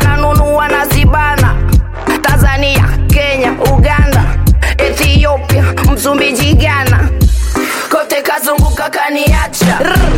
nanunua na zibana tanzania kenya uganda ethiopia msumbiji ghana kote kazunguka kaniacha Rrr.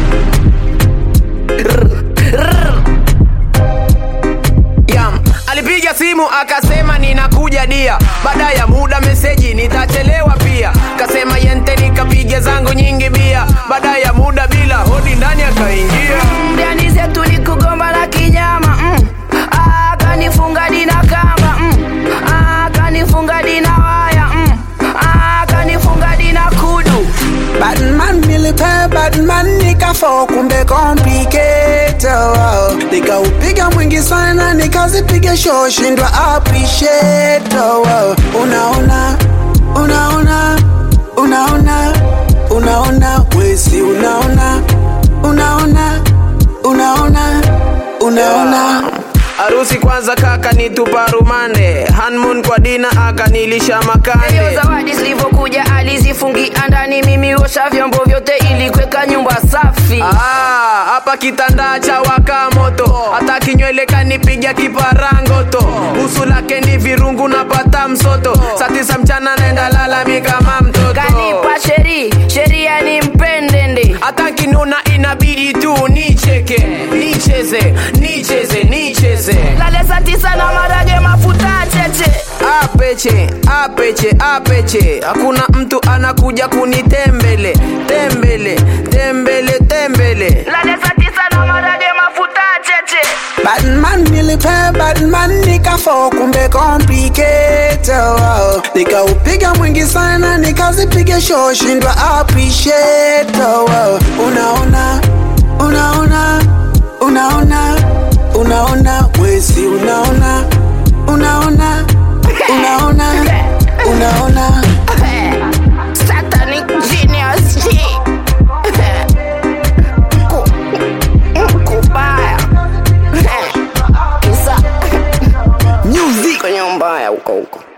Yam, alipiga simu akasema ninakuja dia, baada ya muda meseji nitachelewa pia, kasema yente nikapiga zangu nyingi bia, baada ya muda bila hodi ndani akaingia. ndani zetu ni kugomba na kinyama mm. Ah, kanifunga dina kamba mm. Ah, kanifunga dina waya mm. Ah, kanifunga dina kudu Batman nilipe Batman nikafo kumbe complicated wow. Nikaupiga mwingi sana nikazipiga show shindwa appreciate wow. Unaona, unaona, unaona, unaona wesi unaona, unaona, unaona, unaona Harusi kwanza kaka nitupa rumande, honeymoon kwa dina akanilisha Hiyo makande. zawadi zilivyokuja alizifungia ndani, mimi osha vyombo vyote ili kuweka nyumba safi. Ah, hapa kitanda cha waka moto, hata kinywele kanipiga kiparangoto, usu lake ni virungu napata msoto, saa tisa mchana naenda lala mi kama mtoto. Kanipa sheri sheria ni mpendende hata kinuna inabidi tu nicheke nicheze nicheze nicheze lale saa tisa na marage mafuta cheche apeche apeche apeche hakuna mtu anakuja kunitembele tembele tembele tembele lale saa tisa na marage mafuta cheche Batman nilipe Batman nikafo kumbe complicated wow. Nikaupiga mwingi sana nikazipiga show shindwa appreciate wow. Unaona, unaona, unaona, unaona wesi unaona, unaona, unaona, unaona Satanic genius G. Mku- mkubaya Kisa music kwenye mbaya huko huko